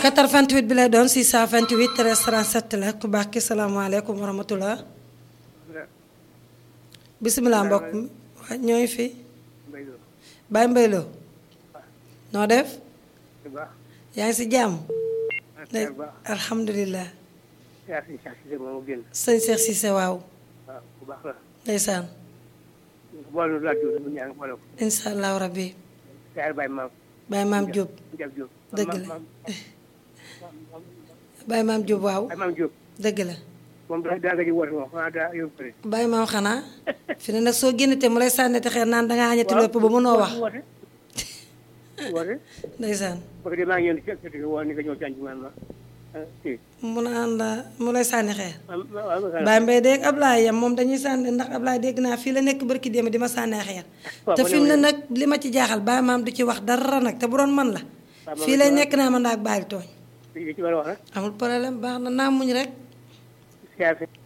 88 bi lay doon 628 13 37 la ku baax ki salaamaaleykum wa rahmatulah. bisimilah mbokk mi waa ñooy fi Baye Mbaylo noo def yaa ngi si jàmm alhamdulilah sëñ Cheikh Cissé waaw ndeysaan incha allahu rabbi Baye Maam Diop dëgg la Baye Maam Diop waaw dëgg la moom daa daa nga ji woote moom xanaa daa yóbbu ko de. Baye Maam xanaa fi ne nag soo génnatee mu lay sànni te xeer naan dangaa añati lépp ba mënoo wax woote woote ndeysaan parce que maa ngi ñëw ci kër gi woo ni nga ñëw ci añ bi man ma kii mu naan la mu lay sànni xeer waaw waaw Baye Mbaye dégg Ablaye yam moom dañuy sànni ndax Ablaye dégg naa fii la nekk barki démb di ma sànnee xeer te fi mu ne nag li ma ci jaaxal Baye Maam du ci wax dara nag te bu doon man la fii lay nekk naa man daak bàyyi tooñ li ci war a wax rek amul problème baax na naa muñ rek siyaar si